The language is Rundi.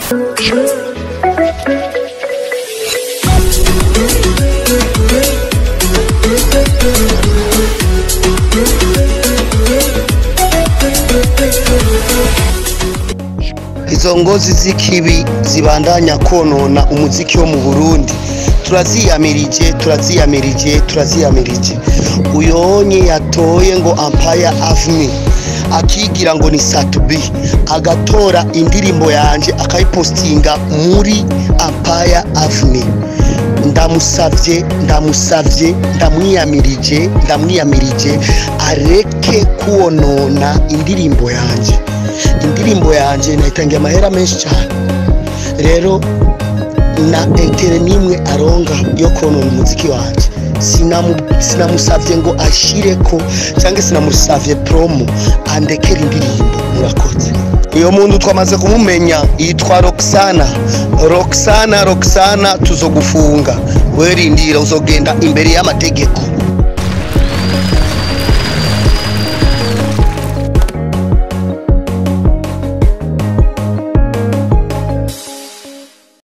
izo ngozi z'ikibi zibandanya konona umuziki wo mu burundi turaziyamirije turaziyamirije turaziyamirije uyonye yatoye ngo ampaya avni akigira ngo ni satubi agatora indirimbo yanje akayipostinga muri ampaya avni ndamusavye ndamusavye ndamwiyamirije ndamwiyamirije areke kuwonona indirimbo yanje indirimbo yanje nayitangiye amahera menshi cyane rero na entere n'imwe aronga yo konona umuziki wanje Sinamu- sinamusavye ngo ashireko cyangwa sinamusavye promo andekera indirimbo murakoze uyo muntu twamaze kumumenya yitwa roxana roxana roxana tuzogufunga werindira uzogenda imbere y'amategeko